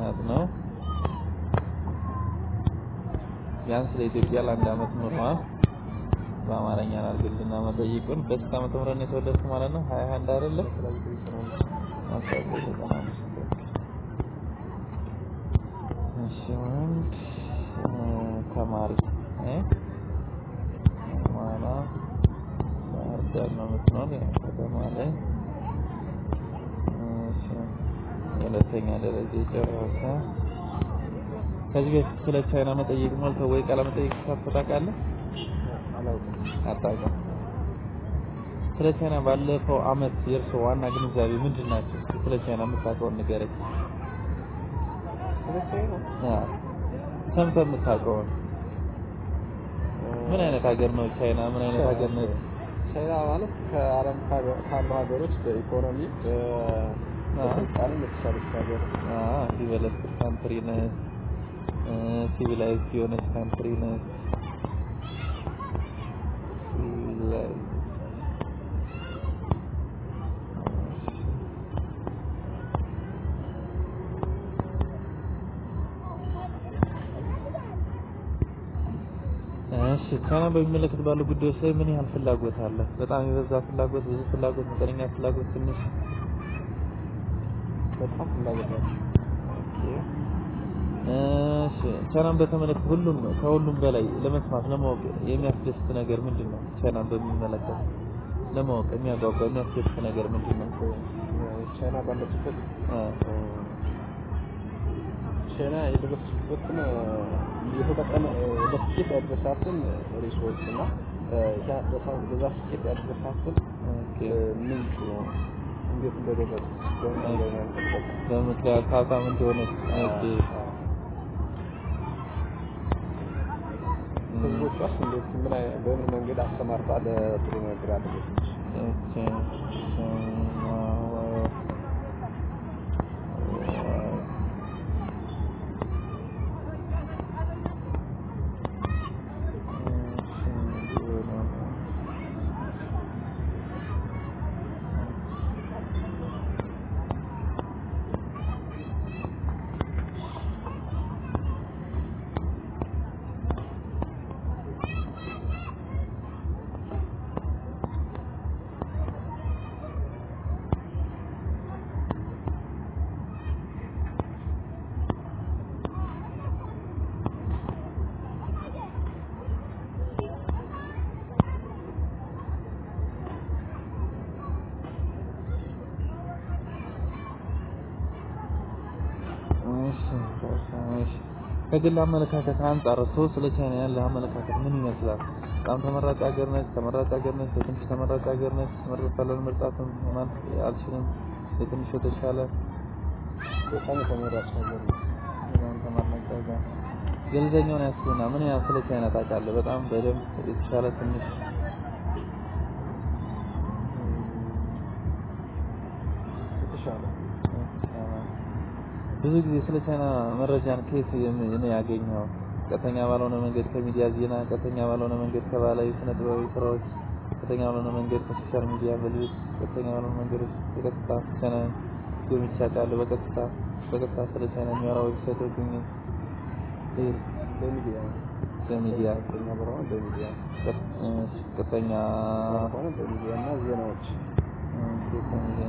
ጥናት ነው። ቢያንስ ለኢትዮጵያ ለአንድ አመት ኑሯል። በአማርኛ አድርግልና መጠይቁን በስንት ዓመተ ምህረት ነው የተወለድኩ ማለት ነው? ሀያ አንድ አይደለም? አስራ ዘጠኝ ዘጠና አምስት እሺ ወንድ ተማሪ እ ማና ባህር ዳር ነው የምትኖር ያው ከተማ ላይ እሺ ሁለተኛ ደረጃ የጨረሰ ከዚህ በፊት ስለ ቻይና መጠየቅ ሞልተው ወይ ቃለ መጠየቅ ተሳትፈህ ታውቃለህ? አታውቅም። ስለ ቻይና ባለፈው አመት የእርሶ ዋና ግንዛቤ ምንድን ናቸው? እስኪ ስለ ቻይና የምታውቀውን ንገረኝ። አዎ፣ ሰምተህ የምታውቀውን ምን አይነት ሀገር ነው ቻይና? ምን አይነት ሀገር ነው? ቻይና ማለት ከዓለም ካሉ ሀገሮች በኢኮኖሚ በስልጣኔ የተሻለች ሀገር አዎ፣ ዲቨሎፕድ ካንትሪ ነች፣ ሲቪላይዝድ የሆነች ካንትሪ ነች። ሲቪላይዝድ እሺ ቻይና በሚመለከት ባሉ ጉዳዮች ላይ ምን ያህል ፍላጎት አለ? በጣም የበዛ ፍላጎት፣ ብዙ ፍላጎት፣ መጠነኛ ፍላጎት፣ ትንሽ? በጣም ፍላጎት ነው። እሺ ቻይናን በተመለከተ ሁሉም ከሁሉም በላይ ለመስማት ለማወቅ የሚያስደስት ነገር ምንድን ነው? ቻይናን በሚመለከት ለማወቅ የሚያጓጓ የሚያስደስት ነገር ምንድን ነው? ቻይና ባለችበት ቻይና የደረሰችበትን የተጠቀመ ለስኬት ያደረሳትን ሪሶርስ እና በዛ ስኬት ያደረሳትን ምንጭ እንዴት እንደደረሱ በምክንያት ሀብታም እንደሆነች ኦኬ ህዝቦቿ እንዴት ምን አይ- በምን መንገድ አሰማርታ ለጥሩ ነገር አደረሰች? ኦኬ እሺ እሺ ከግል አመለካከት አንጻር ሰው ስለ ቻይና ያለ አመለካከት ምን ይመስላል? በጣም ተመራጭ ሀገር ነች፣ ተመራጭ ሀገር ነች፣ በትንሽ ተመራጭ ሀገር ነች፣ መርጣለሁ መርጣትም ማለት አልችልም፣ የትንሽ የተሻለ በጣም የተመራጭ ሀገር ነው። በጣም ተመራጭ ሀገር ገለልተኛውን ያስቡና ምን ያህል ስለ ቻይና ታውቃለህ? በጣም በደንብ የተሻለ ትንሽ የተሻለ ብዙ ጊዜ ስለ ቻይና መረጃን ከየት ነው ያገኘው? ቀጥተኛ ባልሆነ መንገድ ከሚዲያ ዜና፣ ቀጥተኛ ባልሆነ መንገድ ከባህላዊ ስነ ጥበባዊ ስራዎች፣ ቀጥተኛ ባልሆነ መንገድ ከሶሻል ሚዲያ በልዩት፣ ቀጥተኛ ባልሆነ መንገዶች በቀጥታ ቻይና ጎብኝቼ አውቃለሁ። በቀጥታ በቀጥታ ስለ ቻይና የሚያወራ ዌብሳይቶች ግኝ በሚዲያ በሚዲያ ቀጥተኛ ባልሆነ በሚዲያ ቀጥተኛ ሆነ በሚዲያ እና ዜናዎች በሚዲያ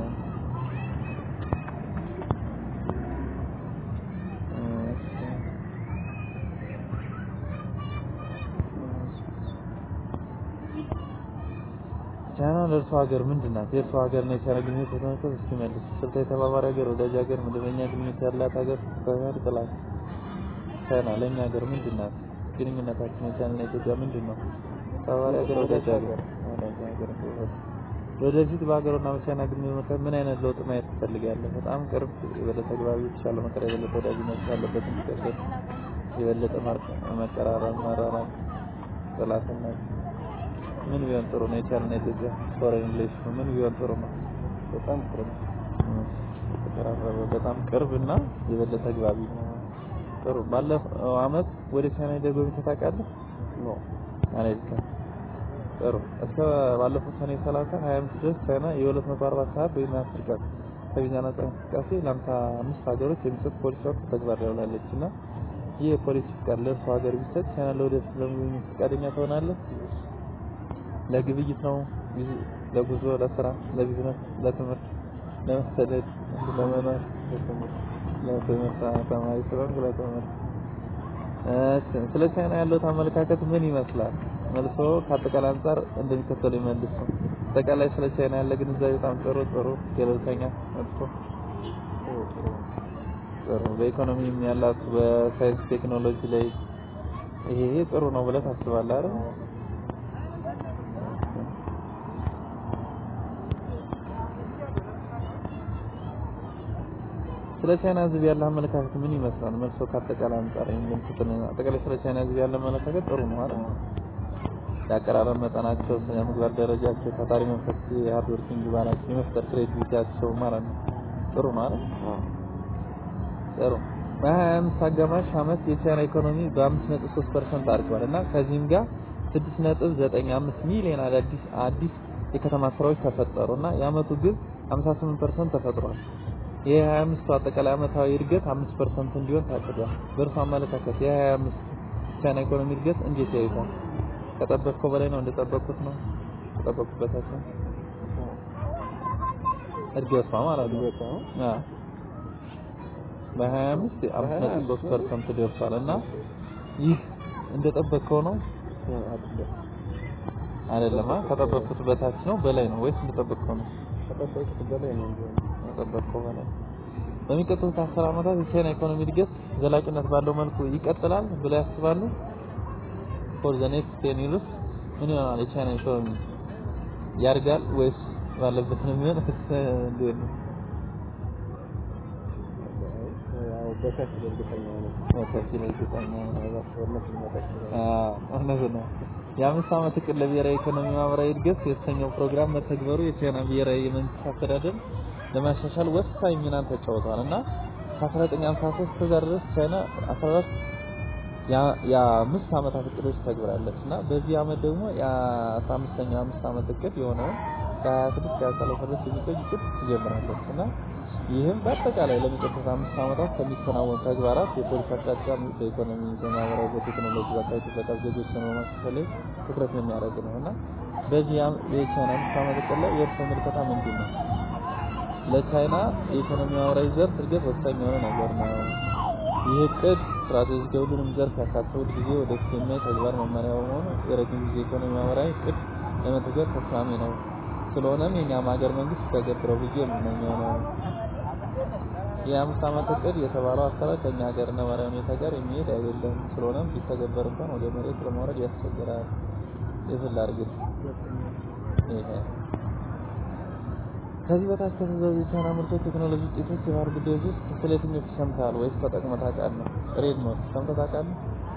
ቻይና ለእርሷ ሀገር ምንድን ናት? የእርሷ ሀገር ነው የቻይና ግንኙነት በተመለከተ እስኪ መልስ። ስልታዊ ተባባሪ ሀገር፣ ወዳጅ ሀገር፣ መደበኛ ግንኙነት ያላት ሀገር፣ ተባባሪ ጥላት። ቻይና ለእኛ ሀገር ምንድን ናት? ግንኙነታችን የቻይናና የኢትዮጵያ ምንድን ነው? ተባባሪ ሀገር፣ ወዳጅ ሀገር፣ ወዳጅ ሀገር። ወደፊት በሀገሩና በቻይና ግንኙነት መካከል ምን አይነት ለውጥ ማየት ትፈልጋለህ? በጣም ቅርብ፣ የበለጠ ተግባቢ፣ የተሻለ መከራ፣ የበለጠ ወዳጅነት ያለበት እንዲቀጥል፣ የበለጠ መቀራረብ፣ መራራቅ፣ ጥላትነት ምን ቢሆን ጥሩ ነው? የቻይናና የኢትዮጵያ ፎሬን ሪሌሽን ምን ቢሆን ጥሩ ነው? በጣም ቅርብ የተቀራረበ በጣም ቅርብ እና የበለጠ ተግባቢ ጥሩ። ባለፈው አመት ወደ ቻይና ሄደህ ጎብኝተህ ታውቃለህ? ነው። አልሄድክም። ጥሩ። እስከ ባለፈው ሰኔ 30 25 ድረስ ቻይና የ240 ሰዓት ወይም 10 ቀን ከቪዛ ነጻ እንቅስቃሴ ለአምሳ አምስት ሀገሮች የሚሰጥ ፖሊሲ ወቅት ተግባር ላይ ውላለች እና ይህ የፖሊሲ ፍቃድ ለእርሱ ሀገር ቢሰጥ ቻይና ለወደፊት ለመጎብኘት ፈቃደኛ ትሆናለህ? ለግብይት ነው? ለጉዞ፣ ለስራ፣ ለቢዝነስ፣ ለትምህርት፣ ለመሰደድ፣ ለመኖር፣ ለትምህርት ተማሪ ስለሆንክ ለትምህርት። እሺ፣ ስለ ቻይና ያለው አመለካከት ምን ይመስላል? መልሶ ከአጠቃላይ አንጻር እንደሚከተለው ይመልሱ። አጠቃላይ ስለ ቻይና ያለ ግንዛቤ በጣም ጥሩ ጥሩ፣ ገለልተኛ፣ መጥፎ፣ ጥሩ። በኢኮኖሚም ያላት በሳይንስ ቴክኖሎጂ ላይ ይሄ ይሄ ጥሩ ነው ብለህ ታስባለህ አይደል? ስለ ቻይና ሕዝብ ያለ አመለካከት ምን ይመስላል? መልሶ ከአጠቃላይ አንጻር የሚመልሱትን አጠቃላይ ስለ ቻይና ሕዝብ ያለ አመለካከት ጥሩ ነው አይደል? የአቀራረብ መጠናቸው፣ ስነ ምግባር ደረጃቸው፣ ታታሪ መንፈስ፣ የሃርድ ወርኪንግ ባህላቸው፣ የመፍጠር ክሬቲቪቲያቸው ማለት ነው ጥሩ ነው አይደል? ጥሩ በሀያ አምስት አጋማሽ ዓመት የቻይና ኢኮኖሚ በአምስት ነጥብ ሶስት ፐርሰንት አድጓል እና ከዚህም ጋር ስድስት ነጥብ ዘጠኝ አምስት ሚሊዮን አዳዲስ አዲስ የከተማ ስራዎች ተፈጠሩ እና የአመቱ ግብ ሀምሳ ስምንት ፐርሰንት ተፈጥሯል። ይህ የሀያ አምስቱ አጠቃላይ አመታዊ እድገት አምስት ፐርሰንት እንዲሆን ታቅዷል። በእርሱ አመለካከት የሀያ አምስት ቻይና ኢኮኖሚ እድገት እንዴት ያዩታል? ከጠበቅከው በላይ ነው? እንደጠበቅኩት ነው? ከጠበቅኩት በታች ነው? እድገቷ ማለት ነው። አዎ በሀያ አምስት አምስት ነጥብ ሶስት ፐርሰንት ደርሷል እና ይህ እንደጠበቅከው ነው አይደለም? ከጠበቅኩት በታች ነው በላይ ነው ወይስ እንደጠበቅከው ነው? ከጠበቅኩት በላይ ነው እንጂ ከጠበቅከው በላይ። በሚቀጥሉት አስር ዓመታት የቻይና ኢኮኖሚ እድገት ዘላቂነት ባለው መልኩ ይቀጥላል ብለው ያስባሉ? ፎር ዘ ኔክስት ቴን ይርስ ምን ይሆናል? የቻይና ኢኮኖሚ ያድጋል ወይስ ባለበት ነው የሚሆን? እንዴት ነው? ያው በከፊል እርግጠኛ ነኝ። በከፊል እርግጠኛ ነኝ። ጦርነት ሊመጣ ይችላል። አዎ እውነት ነው። የአምስት ዓመት እቅድ ለብሔራዊ ኢኮኖሚ ማህበራዊ እድገት የተሰኘው ፕሮግራም መተግበሩ የቻይና ብሔራዊ የመንግስት አስተዳደር ለማሻሻል ወሳኝ ሚናን ተጫውቷል እና ከ1953 እስከ ዛሬ ድረስ ቻይና 14 የአምስት ዓመታት እቅዶች ተግብራለች እና በዚህ ዓመት ደግሞ የ15ኛው አምስት ዓመት እቅድ የሆነውን ከ26 እስከ 30 ድረስ የሚቆይ እቅድ ትጀምራለች እና ይህም በአጠቃላይ ለሚቀጥሉት አምስት ዓመታት ከሚከናወኑ ተግባራት የፖሊሲ አቅጣጫ በኢኮኖሚ፣ በማህበራዊ፣ በቴክኖሎጂ፣ በአካባቢ ጥበቃ ዜጎችን በማሻሻል ላይ ትኩረት የሚያደርግ ነው እና በዚህ የቻይና አምስት ዓመት እቅድ ላይ የእርስዎ ምልከታ ምንድን ነው? ለቻይና የኢኮኖሚ ማህበራዊ ዘርፍ እድገት ወሳኝ የሆነ ነገር ነው። ይህ እቅድ ስትራቴጂክ የሁሉንም ዘርፍ ያካተተ ሁል ጊዜ ወደፊት የሚያይ ተግባር መመሪያ በመሆኑ የረጅም ጊዜ ኢኮኖሚ ማህበራዊ እቅድ ለመተግበር ተስማሚ ነው። ስለሆነም የኛም ሀገር መንግስት ተገብረው ብዬ የምመኘው ነው። የአምስት ዓመት እቅድ የተባለው አሰራር ከኛ ሀገር ነባራዊ ሁኔታ ጋር የሚሄድ አይደለም። ስለሆነም ቢተገበር እንኳን ወደ መሬት ለማውረድ ያስቸግራል። የፍል አድርግት ይሄ ከዚህ በታች ከተዘዙ የቻይና ምርቶች፣ ቴክኖሎጂ ውጤቶች፣ የባህል ጉዳዮች ውስጥ ስለ የትኞቹ ሰምተሃል ወይስ ተጠቅመህ ታውቃለህ? ሬድ ኖት ሰምተህ ታውቃለህ?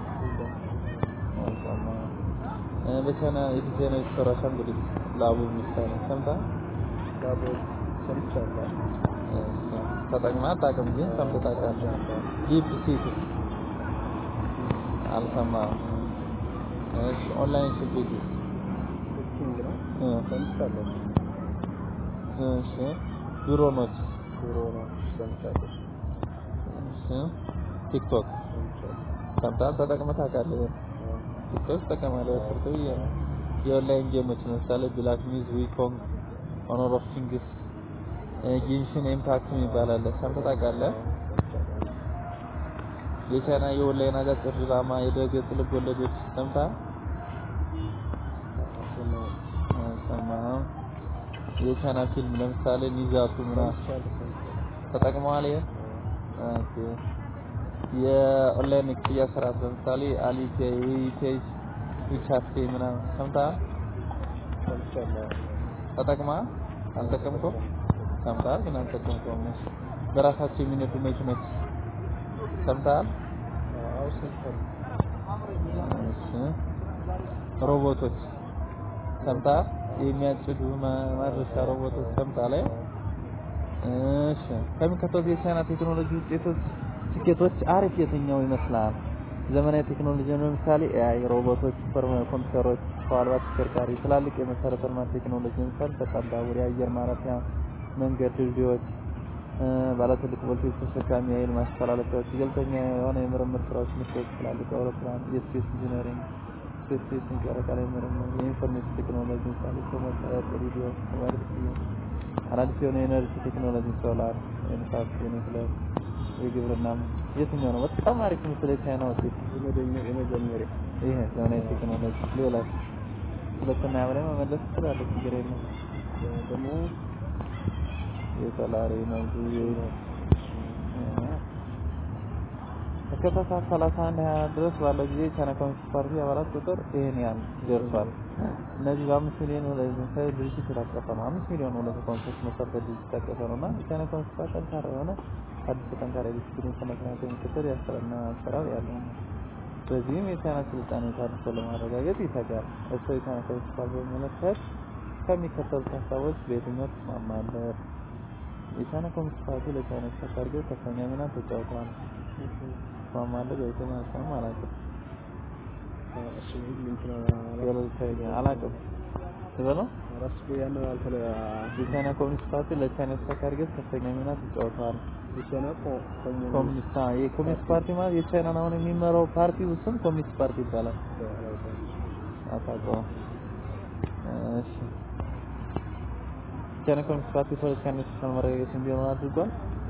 አልሰማህም። እ በቻይና የዲዛይን የተሰሩ አሻንጉሊት ላቡ ምሳሌ ሰምተሃል? ዳቦ ሰምቻለሁ። እሺ፣ ተጠቅመህ አታውቅም ግን ሰምተህ ታውቃለህ? ዲፕ ሲክ አልሰማህም። እሺ፣ ኦንላይን ሾፒንግ ኩኪንግ ነው እ ሰምቻለሁ። እሺ፣ ድሮኖች ድሮ ነው ሰምቻለሁ። እሺ፣ ቲክቶክ ሰምቻለሁ። ሰምተሃል? ተጠቅመህ ታውቃለህ? አዎ። ቲክቶክ ትጠቀማለህ? ስልክ ብዬ ነው። የኦንላይን ጌሞች ለምሳሌ ብላክ ሚዝ፣ ዊኮንግ፣ ሆኖር ኦፍ ኪንግስ፣ ጌንሽን ኢምፓክት የሚባል አለ። ሰምተህ ታውቃለህ? ሰምቻለሁ። የቻይና የኦንላይን አጫጭር ድራማ፣ የድረ-ገጽ ልብ ወለዶች ሰምተሃል? አልሰማሁም። አልሰማህም? የቻይና ፊልም ለምሳሌ ኒዛቱ ምናምን ሰምቻለሁ፣ ሰምቻለሁ። ተጠቅመዋል? ይሄ አዎ። ኦኬ። የኦንላይን ክፍያ ስርዓት ለምሳሌ አሊፔይ፣ ዊፔይ፣ ዊቻት ፔይ ምናምን ሰምተሃል? ሰምቻለሁ። ተጠቅመሃል? አልጠቀምከውም? ሰምተሃል ግን አልጠቀምከውም። እሺ። በራሳቸው የሚነዱ መኪኖች ሰምተሃል? አዎ ሰምቻለሁ። እሺ። ሮቦቶች ሰምተሃል? የሚያጭዱ ማ- ማድረሻ ሮቦቶች ሰምተሃል? አይ? እሺ። ከሚከተሉት የቻይና ቴክኖሎጂ ውጤቶች ስኬቶች አሪፍ የትኛው ይመስላል? ዘመናዊ ቴክኖሎጂ ለምሳሌ ኤአይ፣ ሮቦቶች፣ ሱፐር ኮምፒውተሮች፣ ሰው አልባ ተሽከርካሪ፣ ትላልቅ የመሰረተ ልማት ቴክኖሎጂ ለምሳሌ ፈጣን ባቡር፣ የአየር ማረፊያ፣ መንገድ፣ ድልድዮች፣ ባለ ትልቅ ቮልቴጅ ተሸካሚ የኃይል ማስተላለፊያዎች፣ ገለልተኛ የሆነ የምርምር ስራዎች፣ ምርቶች፣ ትላልቅ አውሮፕላን፣ የስፔስ ኢንጂነሪንግ፣ ስፔስ ቴክኒክ፣ የጨረቃ ላይ ምርምር፣ የኢንፎርሜሽን ቴክኖሎጂ፣ ምሳሌ ኮመርሻል፣ ሬዲዮ፣ ሞባይል ስልክ፣ አዳዲስ የሆነ የኤነርጂ ቴክኖሎጂ፣ ሶላር፣ የንፋስ፣ የኒውክሌር፣ የግብርና የትኛው ነው በጣም አሪፍ ምስል የቻይና ውጤት? የመጀመሪያ ይሄ ዘመናዊ ቴክኖሎጂ። ሌላ ሁለትና ያበላይ መመለስ ትችላለህ፣ ችግር የለም። ደግሞ የሶላር ኤነርጂ ከታህሳስ 31 24 ድረስ ባለው ጊዜ የቻይና ኮሚኒስት ፓርቲ አባላት ቁጥር ይህን ያህል ደርሷል። እነዚህ በአምስት ሚሊዮን ወደ መሰረታዊ ድርጅት የታቀፈ ነው። አምስት ሚሊዮን ወደ ኮሚኒስት መሰረታዊ ድርጅት የታቀፈ ነው እና የቻይና ኮሚኒስት ፓርቲ ጠንካራ የሆነ አዲስ ጠንካራ ዲስፕሊን ስነ ስርዓት የሚከተል የአሰራርና አሰራር ያለው ነው። በዚህም የቻይና ስልጣኔ ታድሶ ለማረጋገጥ ይተጋል። እሱ የቻይና ኮሚኒስት ፓርቲ በሚመለከት ከሚከተሉት ሀሳቦች በየትኛው ትስማማለህ? የቻይና ኮሚኒስት ፓርቲ ለቻይና ተሳካ እድገት ከፍተኛ ሚና ተጫውቷል። ትስማማለህ? በየትኛው ሀሳብ አላውቅም። እሱ እንትን ገለልተኛ አላውቅም ትበለው ራሱ ያን አልተለ የቻይና ኮሚኒስት ፓርቲ ለቻይና ተሳካ እድገት ከፍተኛ ሚና ተጫውቷል። የቻይና ኮሚኒስት አዎ፣ የኮሚኒስት ፓርቲ ማለት የቻይናን አሁን የሚመራው ፓርቲ ስም ኮሚኒስት ፓርቲ ይባላል። አታውቀውም? እሺ የቻይና ኮሚኒስት ፓርቲ ፖለቲካ ኢንስቲትዩሽን መረጋገጥ እንዲሆን አድርጓል።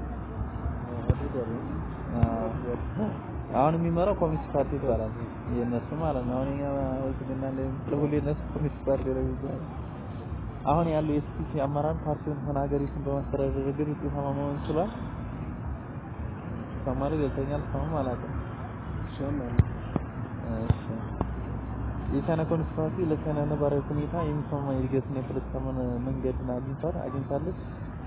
አሁን የሚመራው ኮሚኒስት ፓርቲ ይባላል። የእነሱ ማለት ነው። አሁን እኛ ህዝብና ለሁሉ የእነሱ ኮሚኒስት ፓርቲ ነው የሚባለው። አሁን ያለው የስፒሲ አመራር ፓርቲውን ሆነ ሀገሪቱን በማስተዳደር ረገድ ውጤታማ መሆን ችሏል። ተማሪ ገልተኛል ሰውም አላውቅም። እሺ የቻይና ኮሚኒስት ፓርቲ ለቻይና ነባራዊ ሁኔታ የሚስማማ የእድገትና የፖለቲካ መን- መንገድን አግኝቷል አግኝታለች።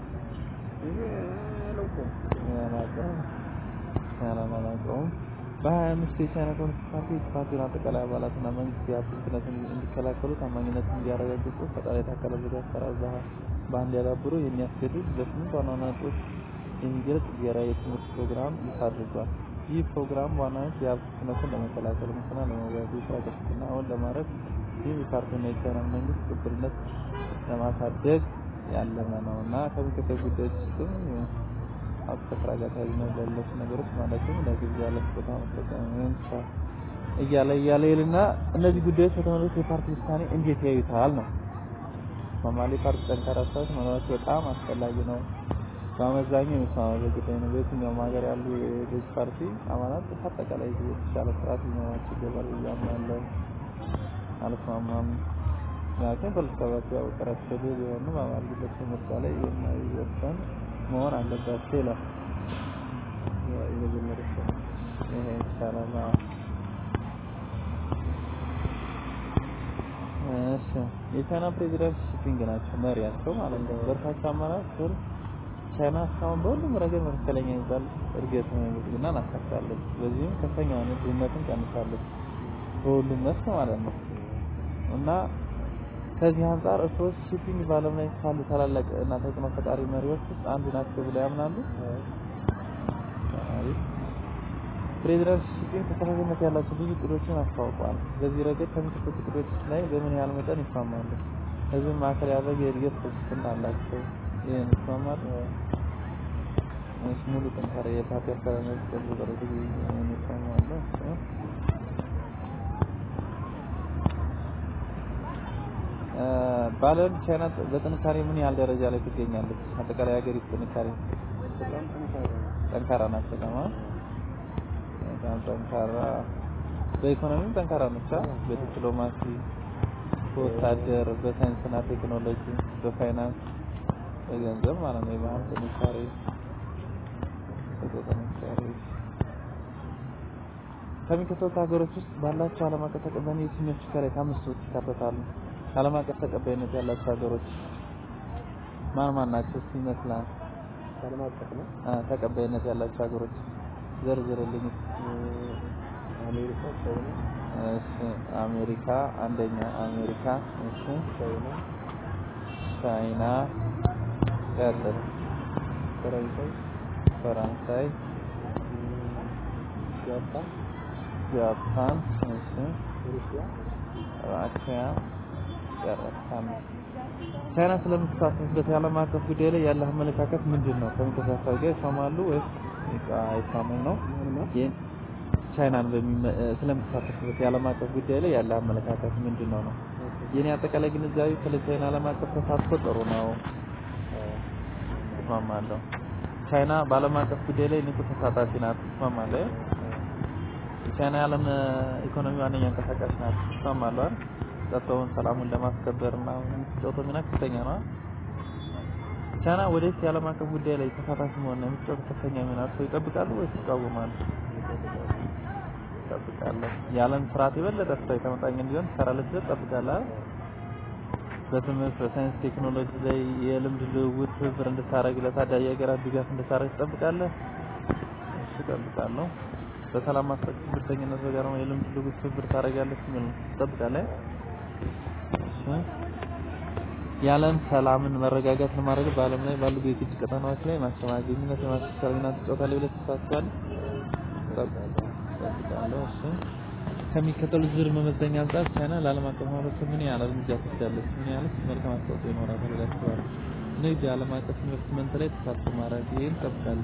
አላውቀውም። በሀያ አምስት የቻይና ኮሚኒስት ፓርቲ የፓርቲውን አጠቃላይ አባላትና መንግስት የሀብት ብክነትን እንዲከላከሉ ታማኝነትን እንዲያረጋግጡ ፈጣሪ የታከለ ዘዴ አሰራር ባህ- በአንድ ያዳብሩ የሚያስገድድ በስምንት ዋና ዋና ነጥቦች የሚገልጽ ብሔራዊ የትምህርት ፕሮግራም ይፋ አድርጓል። ይህ ፕሮግራም በዋናነት የሀብት ብክነትን ለመከላከል፣ ሙስና ለመዋጋት፣ የስራ ቅልጥፍናውን ለማድረግ ይህ የፓርቲና የቻይና መንግስት ቅቡልነት ለማሳደግ ያለመ ነው እና ከሚከተሉ ጉዳዮች ውስጥም ሀብት ከስራ ጋር ተያያዥነት ያላቸው ነገሮች ማለትም ለግብዣ ለስጦታ መጠቀም ወይም ስራ እያለ እያለ ይልና እነዚህ ጉዳዮች በተመለከተ የፓርቲ ውሳኔ እንዴት ያዩታል ነው። ሶማሌ ፓርቲ ጠንካራ ስራዎች መኖራቸው በጣም አስፈላጊ ነው። በአመዛኙ የሚስማማበት ጉዳይ ነው። በየትኛውም ሀገር ያሉ የገዥ ፓርቲ አባላት አጠቃላይ የተሻለ ስርዓት ሊኖራቸው ይገባል ብዬ አምናለሁ። አልስማማም። ምክንያቱም ፖለቲካ ፓርቲ ያወቀራቸው ቢሆኑ በአባል ግለሰብ ምርጫ ላይ የማይወሰን መሆን አለባቸው ይላል። የመጀመሪያ ይሄ ይቻላል። አዎ። እሺ የቻይና ፕሬዚዳንት ሺፒንግ ናቸው መሪያቸው ማለት ነው። በርካታ አማራጭ ስር ቻይና እስካሁን በሁሉም ረገድ መካከለኛ የሚባል እድገት ብልጽግናን አሳክታለች። በዚህም ከፍተኛ የሆነ ድህነትን ቀንሳለች በሁሉም መስክ ማለት ነው እና ከዚህ አንጻር እርስዎ ሺፒንግ በዓለም ላይ ካሉ ታላላቅ እና ተጽዕኖ ፈጣሪ መሪዎች ውስጥ አንዱ ናቸው ብለው ያምናሉ? አሪፍ። ፕሬዚዳንት ሺፒንግ ተከታታይነት ያላቸው ብዙ እቅዶችን አስታውቀዋል። በዚህ ረገድ ከሚከተሉት እቅዶች ላይ በምን ያህል መጠን ይስማማሉ? ህዝብን ማዕከል ያደረገ የእድገት ፍልስፍና አላቸው። ይህን ይስማማሉ? እሺ፣ ሙሉ ጠንካራ የፓርቲ አስተዳደር ተግባር ይህን ይስማማሉ? እሺ። በዓለም ቻይና በጥንካሬ ምን ያህል ደረጃ ላይ ትገኛለች? አጠቃላይ ሀገሪቱ ጥንካሬ በጣም ጠንካራ ነው። ጠንካራ ናት። በጣም አ? በጣም ጠንካራ በኢኮኖሚም ጠንካራ ነች። አ? በዲፕሎማሲ፣ በወታደር፣ በሳይንስና ቴክኖሎጂ፣ በፋይናንስ፣ በገንዘብ ማለት ነው። የባህል ጥንካሬ ጥንካሬ ከሚከተሉት ሀገሮች ውስጥ ባላቸው ዓለም አቀፍ ተቀባይነት የትኞቹ ከላይ ከአምስቱ ውስጥ ይካተታሉ? ዓለም አቀፍ ተቀባይነት ያላቸው ሀገሮች ማን ማን ናቸው? እስኪ ይመስላል ዓለም አቀፍ ነው። አ ተቀባይነት ያላቸው ሀገሮች ዘርዝርልኝ። አሜሪካ፣ ቻይና፣ እሺ አሜሪካ አንደኛ፣ አሜሪካ እሺ፣ ቻይና፣ ቻይና፣ ቀጥል፣ ፈረንሳይ፣ ፈረንሳይ፣ ጃፓን፣ ጃፓን፣ እሺ፣ ሩሲያ፣ ራሽያ፣ ጨረስን። ቻይና ስለምትሳተፍበት የዓለም አቀፍ ጉዳይ ላይ ያለህ አመለካከት ምንድን ነው? ከሚከታተል ጋር ይስማማሉ ወይስ አይስማሙም ነው? ይህን ቻይናን በሚመ- ስለምትሳተፍበት የዓለም አቀፍ ጉዳይ ላይ ያለህ አመለካከት ምንድን ነው ነው? የኔ አጠቃላይ ግንዛቤ ስለ ቻይና ዓለም አቀፍ ተሳትፎ ጥሩ ነው፣ እስማማለሁ። ቻይና በዓለም አቀፍ ጉዳይ ላይ ንቁ ተሳታፊ ናት፣ እስማማለሁ። ቻይና የዓለም ኢኮኖሚ ዋነኛ እንቀሳቃሽ ናት፣ እስማማለሁ አይደል? ጸጥታውን፣ ሰላሙን ለማስከበር እና የምትጫወተው ሚና ከፍተኛ ነው። ቻይና ወደፊት የዓለም አቀፍ ጉዳይ ላይ ተሳታፊ መሆን ነው የምትጫወተው ከፍተኛ ሚና ሰው ይጠብቃሉ ወይስ ይቃወማሉ? እጠብቃለሁ። የዓለም ስርዓት የበለጠ ፍትሃዊ ተመጣጣኝ እንዲሆን ትሰራለች ብለህ ትጠብቃለህ አይደል? በትምህርት በሳይንስ ቴክኖሎጂ ላይ የልምድ ልውውጥ ትብብር እንድታደርግ ለታዳጊ ሀገራት ድጋፍ እንድታደርግ ትጠብቃለህ? እሺ እጠብቃለሁ። በሰላም ማስጠበቅ ብቸኝነት በጋራ ነው የልምድ ልውውጥ ትብብር ታደርጋለች የሚል ነው። ትጠብቃለህ? እሺ የዓለም ሰላምን መረጋጋት ለማድረግ በዓለም ላይ ባሉ የግጭት ቀጠናዎች ላይ ማስተማገኝነት የማስተሳሰር ሚና ትጫወታለህ ብለህ ታስባለህ? እጠብቃለሁ። እሺ ከሚከተሉት ዝርዝር መመዘኛ አንጻር ቻይና ለዓለም አቀፍ ማህበረሰብ ምን ያህል እርምጃ ትወስዳለች? ምን ያህልስ መልካም አስተዋጽኦ ይኖራታል ብለህ ታስባለህ? ንግድ፣ የዓለም አቀፍ ኢንቨስትመንት ላይ ተሳትፎ ማድረግ ይህን እጠብቃለሁ።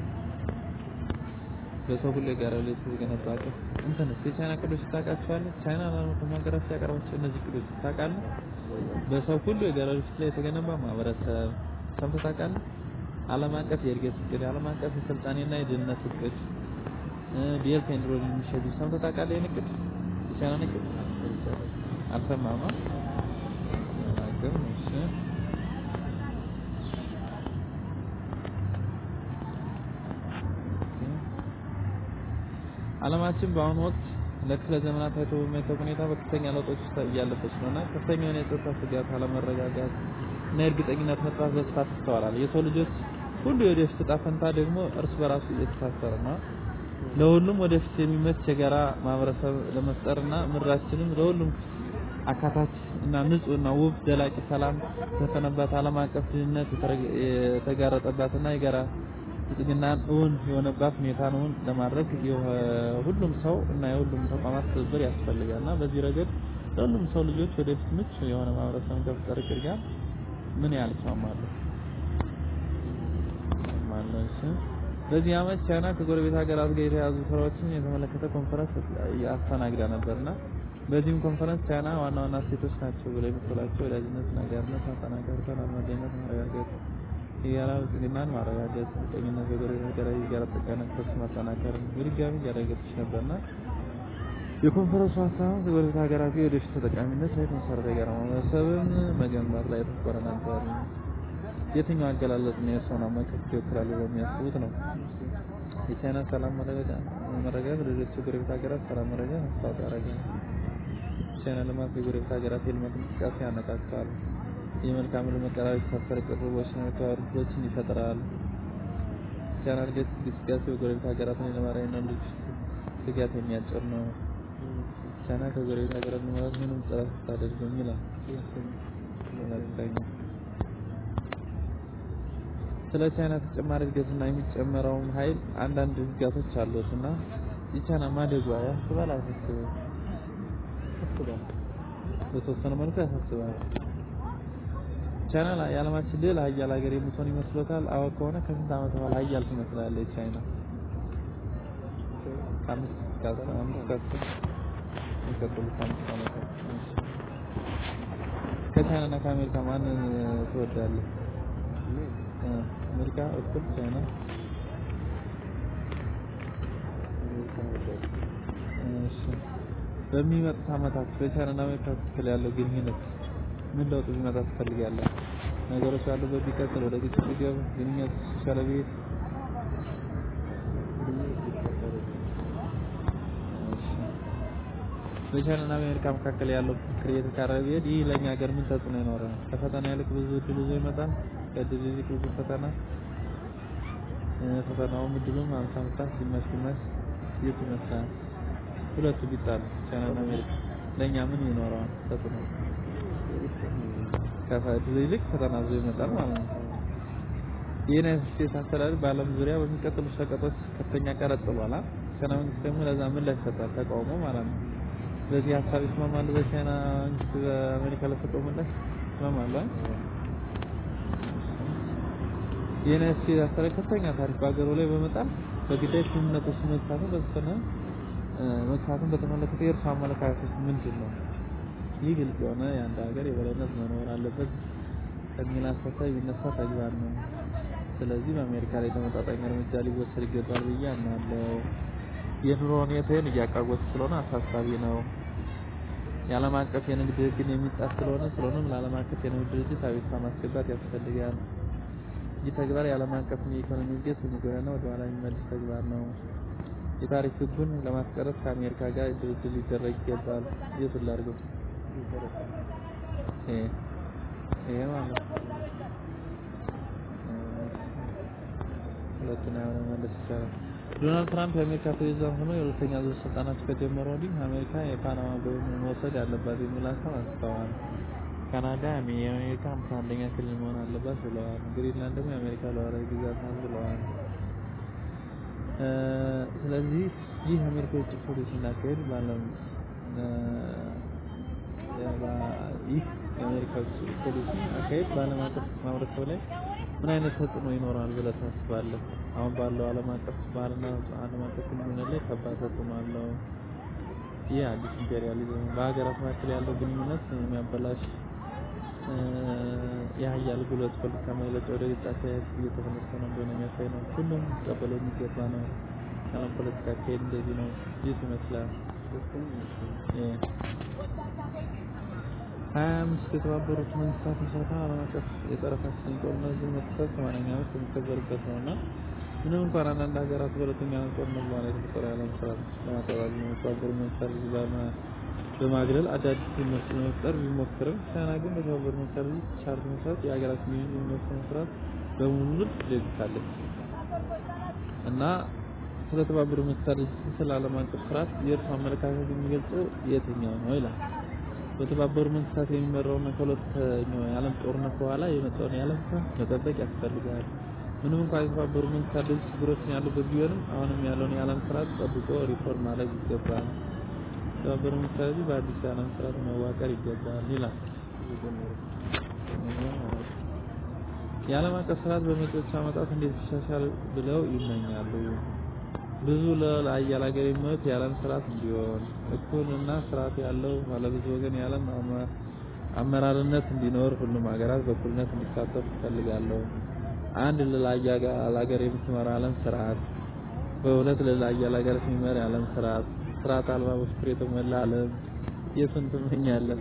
በሰው ሁሉ የጋራ ላይ የተገነባ አቀፍ እንትንስ የቻይና እቅዶች ታውቃቸዋለህ? ቻይና ለዓለም አቀፍ ሀገራት ያቀረበችው እነዚህ እቅዶች ታውቃለህ? በሰው ሁሉ የጋራ ድርጅት ላይ የተገነባ ማህበረሰብ ሰምተህ ታውቃለህ? ዓለም አቀፍ የእድገት እቅድ፣ ዓለም አቀፍ የስልጣኔና የድህነት እቅድ፣ ቤልት ኤንድ ሮድ ኢኒሼቲቭ ሰምተህ ታውቃለህ? ይህን እቅድ የቻይናን እቅድ አልሰማህም? ነው አላውቅም። እሺ ዓለማችን በአሁኑ ወቅት ለክፍለ ዘመናት ታይቶ በማይታወቅ ሁኔታ በከፍተኛ ለውጦች ውስጥ እያለፈች ነው እና ከፍተኛ የሆነ የጸጥታ ስጋት፣ አለመረጋጋት እና የእርግጠኝነት መጥፋት በስፋት ይስተዋላል። የሰው ልጆች ሁሉ የወደፊት ዕጣ ፈንታ ደግሞ እርስ በራሱ እየተሳሰረ ነው። ለሁሉም ወደፊት የሚመች የጋራ ማህበረሰብ ለመፍጠርና ምድራችንም ለሁሉም አካታች እና ንጹህ እና ውብ ዘላቂ ሰላም የተሰፈነባት ዓለም አቀፍ ድህነት የተጋረጠባትና የጋራ ብልጽግናን እውን የሆነባት ሁኔታን እውን ለማድረግ የሁሉም ሰው እና የሁሉም ተቋማት ትብብር ያስፈልጋል እና በዚህ ረገድ ለሁሉም ሰው ልጆች ወደፊት ምቹ የሆነ ማህበረሰብ ከመፍጠር እቅድ ጋር ምን ያህል ይስማማሉ? ይስማማሉ። እሺ። በዚህ ዓመት ቻይና ከጎረቤት ሀገራት ጋር የተያዙ ስራዎችን የተመለከተ ኮንፈረንስ አስተናግዳ ነበርና በዚህም ኮንፈረንስ ቻይና ዋና ዋና እሴቶች ናቸው ብለው የምትላቸው ወዳጅነት፣ አጋርነት፣ ማጠናከር፣ ተላማጅነት ማረጋገጥ የጋራ ብልጽግናን ማረጋገጥ፣ ቁርጠኝነት፣ በጎረቤት ሀገራዊ የጋራ ጠቃሚነት ተስፋ ማጠናከር በድጋሚ እያረጋገጠች ነበርና የኮንፈረንሱ ሀሳብ የጎረቤት ሀገራት የወደፊት ተጠቃሚነት ላይ የተመሰረተ የጋራ ማህበረሰብን መገንባት ላይ ያተኮረ ነበር። የትኛው አገላለጽ ነው የእርስዎን አመለካከት ይወክላል ብለው የሚያስቡት ነው? የቻይና ሰላም መረጋጋት ለሌሎች የጎረቤት ሀገራት ሰላም መረጋጋት አስተዋጽኦ ያደርጋል። ቻይና ልማት የጎረቤት ሀገራት የልማት እንቅስቃሴ ያነቃቃል። የመልካም ምድር መቀራረብ የተሳሰረ ቅርቦችን ተዋርዶችን ይፈጥራል። ቻይና እድገት እንቅስቃሴ የጎረቤት ሀገራትን የነባራዊና ሎጂስቲክ ስጋት የሚያጭር ነው። ቻይና ከጎረቤት ሀገራት ለመግባባት ምንም ጥረት አታደርግም ይላል። ሁለተኛ ስለ ቻይና ተጨማሪ እድገትና የሚጨመረውን ኃይል አንዳንድ ስጋቶች አሉት እና የቻይና ማደጓ ያስባል አያሳስብም? በተወሰነ መልኩ ያሳስባል። ቻይና የዓለማችን ሌላ ሀያል ሀገር የምትሆን ይመስሎታል? አዎ ከሆነ ከስንት ዓመት በኋላ ሀያል ትመስላለች ቻይና? ከአምስት እስከ አስር አምስት እስከ አስር የሚቀጥሉት አምስት ዓመታት። ከቻይና እና ከአሜሪካ ማንን ትወዳለህ? አሜሪካ እኩል ቻይና? እሺ በሚመጡት ዓመታት በቻይና እና አሜሪካ መካከል ያለው ግንኙነት ምን ለውጥ ቢመጣ ትፈልጋለህ? ነገሮች ያሉበት ቢቀጥል፣ ወደ ግጭት ቢገቡ፣ ግንኙነት የተሻለ ቢሄድ? በቻይና እና አሜሪካ መካከል ያለው ፍክክር እየተካረረ ቢሄድ ይህ ለእኛ ሀገር ምን ተጽዕኖ ይኖረዋል? ከፈተና ይልቅ ብዙ እድል ይዞ ይመጣል? ከእድል ይልቅ ብዙ ፈተና? ፈተናውም እድሉም ሀምሳ ሀምሳ ግማሽ ግማሽ የቱ ይመስላል? ሁለቱ ቢጣሉ ቻይና እና አሜሪካ ለእኛ ምን ይኖረዋል ተጽዕኖ? ከእድል ይልቅ ፈተና ይዞ ይመጣል ማለት ነው። የዩናይትድ ስቴትስ አስተዳደር በዓለም ዙሪያ በሚቀጥሉ ሸቀጦች ከፍተኛ ቀረጥ ጥሏል። ቻይና መንግስት ደግሞ ለዛ ምላሽ ይሰጣል፣ ተቃውሞ ማለት ነው። በዚህ ሀሳብ ይስማማሉ? በቻይና መንግስት በአሜሪካ ለሰጠው ምላሽ ትስማማለህ? የዩናይትድ ስቴትስ አስተዳደር ከፍተኛ ታሪፍ በሀገሩ ላይ በመጣል በግዳጅ ስምምነቶች መሳተፍ በተወሰነ መግፋትን በተመለከተ የእርሱ አመለካከት ምንድን ነው? ይህ ግልጽ የሆነ የአንድ ሀገር የበላይነት መኖር አለበት ከሚል አስተሳሰብ የሚነሳ ተግባር ነው። ስለዚህ በአሜሪካ ላይ ተመጣጣኝ እርምጃ ሊወሰድ ይገባል ብዬ አምናለሁ። የኑሮ ሁኔታዬን እያቃወሰ ስለሆነ አሳሳቢ ነው። የዓለም አቀፍ የንግድ ሕግን የሚጣስ ስለሆነ ስለሆነም ለዓለም አቀፍ የንግድ ድርጅት አቤቱታ ማስገባት ያስፈልጋል። ይህ ተግባር የዓለም አቀፍን የኢኮኖሚ እድገት የሚጎዳና ወደ ኋላ የሚመልስ ተግባር ነው። የታሪፍ ሕጉን ለማስቀረት ከአሜሪካ ጋር ድርድር ሊደረግ ይገባል። የቱን ላድርገው? ይሄ ይሄ ማለት ነው። ሁለቱን ያው መመለስ ይቻላል። ዶናልድ ትራምፕ የአሜሪካ ፕሬዝዳንት ሆነው የሁለተኛ ዙር ስልጣናቸው ከጀመሩ ወዲህ አሜሪካ የፓናማ ወደብን መውሰድ አለባት የሚል ሀሳብ አንስተዋል። ካናዳ የአሜሪካ ሃምሳ አንደኛ ክልል መሆን አለባት ብለዋል። ግሪንላንድ ደግሞ የአሜሪካ ሉዓላዊ ግዛት ናት ብለዋል። ስለዚህ ይህ የአሜሪካ የውጭ ፖሊሲ አካሄድ ባለም ይህ የአሜሪካ የውጭ ፖሊሲ አካሄድ በዓለም አቀፍ ማህበረሰብ ላይ ምን አይነት ተጽዕኖ ይኖራል ብለህ ታስባለህ? አሁን ባለው ዓለም አቀፍ ባህልና ዓለም አቀፍ ግንኙነት ላይ ከባድ ተጽዕኖ አለው። ይህ አዲስ ኢምፔሪያሊዝም በሀገራት መካከል ያለው ግንኙነት የሚያበላሽ የሀያል ጉልበት ፖለቲካ መግለጫ ወደ ግጭት አካሄድ እየተመለሰ ነው እንደሆነ የሚያሳይ ነው። ሁሉም ሊቀበለው የሚገባ ነው። የዓለም ፖለቲካ አካሄድ እንደዚህ ነው። ይህ ይመስላል። ሀያ አምስት የተባበሩት መንግስታት ምስረታ ዓለም አቀፍ የጸረ ፋሽስት ጦርነት መክፈት ሰማንያኛ ዓመት የሚከበርበት ነው እና ምንም እንኳን አንዳንድ ሀገራት በሁለተኛ ዓለም ጦርነት በኋላ የተፈጠረው የዓለም ስርዓት ለማጠቃለል የተባበሩት መንግስታት ድርጅት በማግለል አዳዲስ ትምህርት ለመፍጠር ቢሞክርም ቻይና ግን በተባበሩት መንግስታት ድርጅት ቻርተር መሰረት የሀገራትን የሚወስነው ስርዓት በሙሉ ደግፋለች እና ስለ ተባበሩት መንግስታት ድርጅት ስለ ዓለም አቀፍ ስርዓት የእርሱ አመለካከት የሚገልጸው የትኛው ነው ይላል። በተባበሩት መንግስታት የሚመራውና ከሁለተኛው የዓለም ጦርነት በኋላ የመጣውን የዓለም ስርዓት መጠበቅ ያስፈልጋል። ምንም እንኳን የተባበሩት መንግስታት ድርጅት ችግሮችን ያሉበት ቢሆንም አሁንም ያለውን የዓለም ስርዓት ጠብቆ ሪፎርም ማድረግ ይገባል። የተባበሩት መንግስታት ድርጅት በአዲስ የዓለም ስርዓት መዋቀር ይገባል ይላል። የዓለም አቀፍ ስርዓት በመጪዎቹ ዓመታት እንዴት ይሻሻል ብለው ይመኛሉ? ብዙ ለሀያል ሀገር የሚመሩት የዓለም ስርዓት እንዲሆን፣ እኩል እና ስርዓት ያለው ባለብዙ ወገን የዓለም አመራርነት እንዲኖር፣ ሁሉም ሀገራት በእኩልነት እንዲሳተፉ እፈልጋለሁ። አንድ ለሀያል ሀገር የምትመራ ዓለም ስርዓት፣ በሁለት ለሀያል ሀገራት የሚመራ የዓለም ስርዓት፣ ስርዓት አልባ በፍቅር የተሞላ ዓለም። የቱን ትመኛለህ?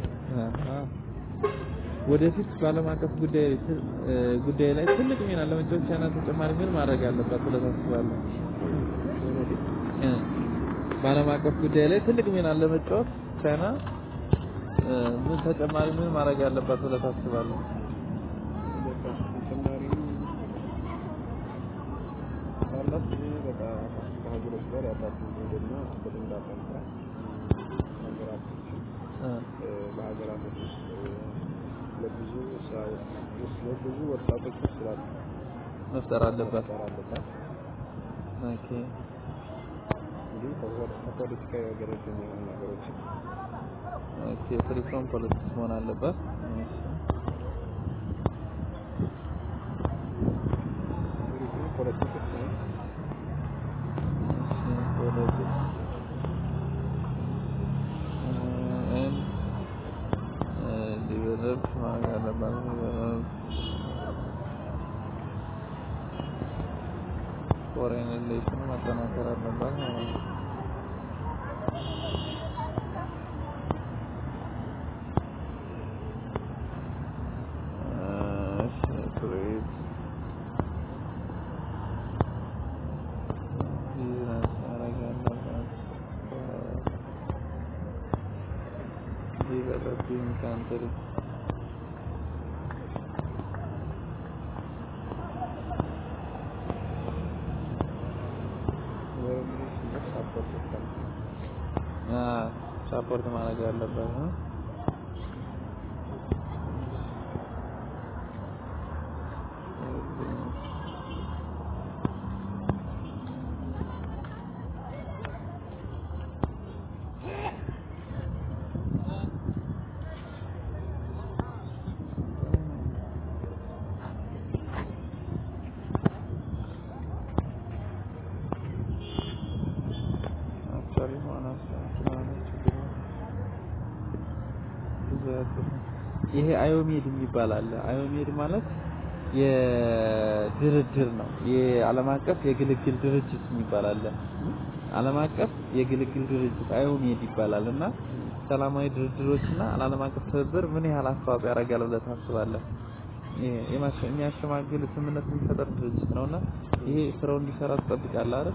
ወደፊት በዓለም አቀፍ ጉዳይ ላይ ትልቅ ሚና ለመጫወት ቻይና ተጨማሪ ምን ማድረግ አለባት ብለህ ታስባለህ? በዓለም አቀፍ ጉዳይ ላይ ትልቅ ሚና ለመጫወት ቻይና ምን ተጨማሪ ምን ማድረግ አለባት ብለህ ታስባለህ? ተጨማሪ ካላት በቃ ከሀገሮች ጋር ያላትን ዝምድና በደንብ አጠንክራ ሀገራቶችን በሀገራቶች ውስጥ ለብዙ ስራዎች ለብዙ ወጣቶች ስራ መፍጠር አለባት። መፍጠር አለባት። ኦኬ እንግዲህ ከፖለቲካ ገለልተኛ የሆኑ ነገሮችን ኦኬ ፍሪ ፍሮም ፖለቲክስ መሆን አለባት። እሺ እንግዲህ ፖለቲክስ ነው እሺ ፖለቲክስ ኤንድ ዲቨሎፕ ማድረግ አለባት። ዲቨሎፕ ፎሬን ሪሌሽን ማጠናከር አለባት ማለት ነው። እሺ ትሬድ ቢዝነስ ማድረግ አለባት። ዲቨሎፒንግ ካንትሪ ወይም ሳፖርት ይባላል። ሳፖርት ማድረግ አለበት ነው። ፈሪ መሆናቸው ስለሆናቸው ብዙ ያጥሩ ይሄ አዮሜድ የሚባል አለ። አዮሜድ ማለት የድርድር ነው። የዓለም አቀፍ የግልግል ድርጅት የሚባል አለ። ዓለም አቀፍ የግልግል ድርጅት አዮሜድ ይባላል እና ሰላማዊ ድርድሮችና ዓለም አቀፍ ትብብር ምን ያህል አስተዋጽኦ ያደርጋል ብለህ ታስባለህ? የሚያሸማግል ስምምነት የሚፈጠር ድርጅት ነውና ይሄ ስራው እንዲሰራ ትጠብቃለህ አይደል?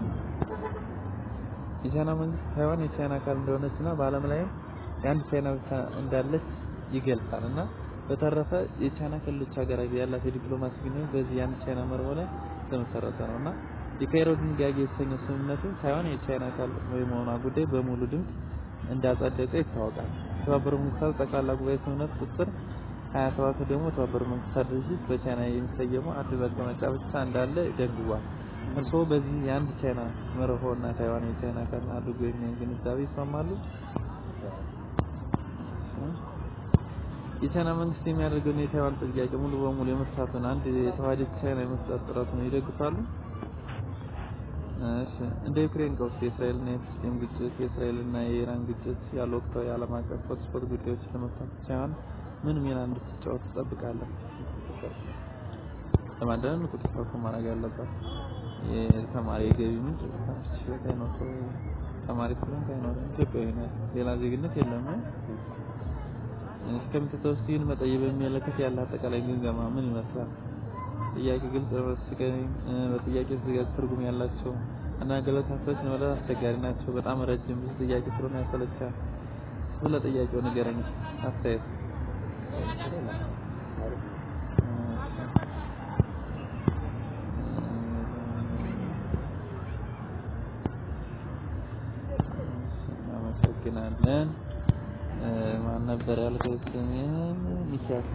የቻይና መንግስት ታይዋን የቻይና አካል እንደሆነችና በዓለም ላይም የአንድ ቻይና ብቻ እንዳለች ይገልጻል እና በተረፈ የቻይና ክልሎች ሀገራት ያላት የዲፕሎማሲ ግንኙነት በዚህ የአንድ ቻይና መርሆ ላይ የተመሰረተ ነው እና የካይሮ ድንጋጌ የተሰኘው ስምምነቱ ታይዋን የቻይና አካል የመሆኗ ጉዳይ በሙሉ ድምፅ እንዳጸደቀ ይታወቃል። የተባበሩት መንግስታት ጠቅላላ ጉባኤ ስምምነት ቁጥር 27 ደግሞ የተባበሩት መንግስታት ድርጅት በቻይና የሚሰየመው አንድ መቀመጫ ብቻ እንዳለ ደንግጓል። እርስዎ በዚህ የአንድ ቻይና መርሆ እና ታይዋን የቻይና አካል አድርጎ የሚያይ ግንዛቤ ይስማማሉ? የቻይና መንግስት የሚያደርገውን የታይዋን ጥያቄ ሙሉ በሙሉ የመፍታቱን አንድ የተዋሃደች ቻይና የመፍጠር ጥረቱን ይደግፋሉ? እሺ እንደ ዩክሬን ቀውስ፣ የእስራኤልና የፍልስጤም ግጭት፣ የእስራኤልና የኢራን ግጭት ያሉ ወቅታዊ የዓለም አቀፍ ሆትስፖት ጉዳዮችን ለመፍታት ቻይና ምን ሚና እንድትጫወት ትጠብቃለህ? ለማዳን ንቁ ተሳትፎ ማድረግ አለባት። የተማሪ የገቢ ምንጭ ችሎታ አይኖር ተማሪ ስለሆንክ አይኖርም። ኢትዮጵያዊ ነህ፣ ሌላ ዜግነት የለም። እስከምትተው እስቲ ግን መጠየቅ በሚመለከት ያለ አጠቃላይ ግምገማ ምን ይመስላል? ጥያቄ ግልጽ መስቀኝ በጥያቄ ተዘጋጅ ትርጉም ያላቸው እና ገለጻዎች ለመረዳት አስቸጋሪ ናቸው። በጣም ረጅም ብዙ ጥያቄ ስለሆነ ያሰለቻል። ስለ ጥያቄው ንገረኝ አስተያየት እናመሰግናለን። ማን ነበር ያልከው ስምህን? ሚኪያስ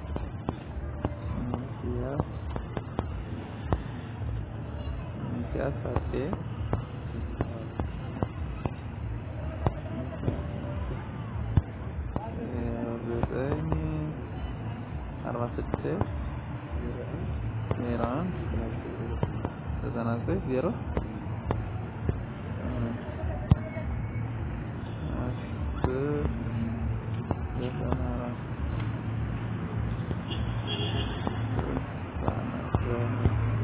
ሚኪያስ ሚኪያስ አጼ ዘጠኝ አርባ ስድስት ዜሮ አንድ ዘጠና ዘጠኝ ዜሮ